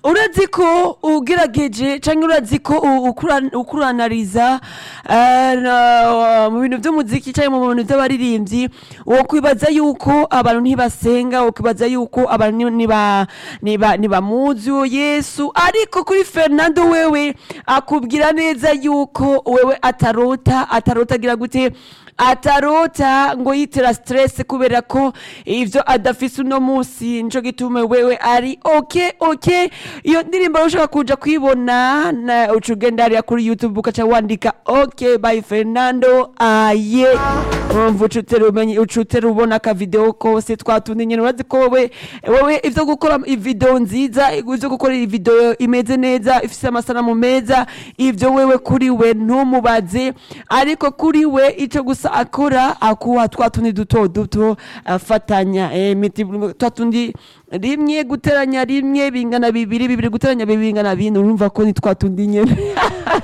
urazi ko ugerageje canke urazi ko u- ukura- ukuranariza eh, na- mu bintu vy'umuziki canke mu bintu vy'abaririmbyi wokwibaza yuko abantu ntibasenga wokwibaza yuko abantu ni- niba- niba- nibamuzi uwo yesu ariko kuri fernando wewe akubwira neza yuko wewe atarota atarota agira gute atarota ngo yitera stress kubera ko ivyo adafise uno musi nico gituma wewe ari ok ok iyo ndirimbo rero ushaka kuja kwibona na- uca ugenda hariya kuri youtube ukaca wandika ok by fernando aye umva uca utera umenye uca utera ubona akavideo kose twatundi nyene urazi ko wewe wewe ivyo gukora ivideo nziza ivyo gukora ivideo imeze neza ifise amasanamu meza ivyo wewe kuri we ntumubaze ariko kuri we ico gusa akora akuha twa tundi duto duto afatanya eh, miti twa tundi rimwe guteranya rimwe bingana bibiri bibiri guteranya bibiri bingana bine urumva ko ni twa tundi nyene